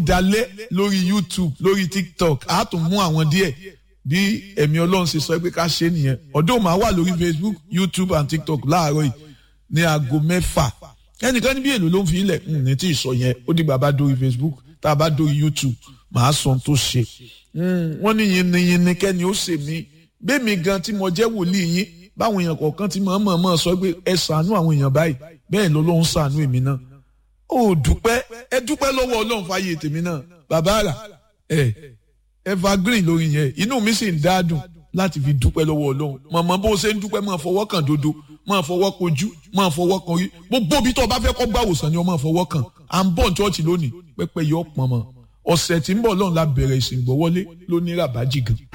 dalẹ̀ lórí youtube lórí tiktok a tún mú àwọn díẹ̀ bí ẹ̀mí ọlọ́run ṣe sọ pé ká ṣe nìyẹn ọdún máa wà lórí facebook youtube and tiktok láàárọ̀ yìí ní aago mẹ́fà ẹnìkan níbi èlò ló ń fi ilẹ̀ ní tí ì sọ yẹn ó dìgbà bá dórí facebook tá a bá dórí youtube màá sọ tó ṣe wọ́n ní yinniyinni kẹ́ni ó ṣe mí bẹ́ẹ̀mi gan tí mo jẹ́ wòlíì yín báwọn èèyàn kọ̀ọ̀kan tí mo mọ̀ mọ̀ sọ pé ẹ ṣàánú àwọn èèyàn báyìí bẹ́ẹ̀ lọ́lọ́run ṣàánú èmi náà ó dúpẹ́ ẹ dúpẹ́ lọ́wọ́ ọlọ́run fàyè tèmi náà bàbá àrà ẹ evergreen lórí yẹn inú mi sì ń dáadùn láti fi dúpẹ́ lọ́wọ́ ọlọ́run mọ̀mọ́ bó ṣe ń dúpẹ́ máa fọwọ́ kàn dodo máa fọwọ́ kojú máa fọwọ́ kan rí gbogbo ibi tó o bá fẹ́ kọ́ gbàwòsàn ni o máa fọwọ́ kàn à ń bọ̀ ṣọ́ọ̀ṣì lónìí pẹ́pẹ́ yọ pọ̀n mọ́ ọ̀sẹ̀ tí ń bọ̀ lọ́run la bẹ̀rẹ̀ ìsìn gbọ́wọ́lé lónìí ràbájì gan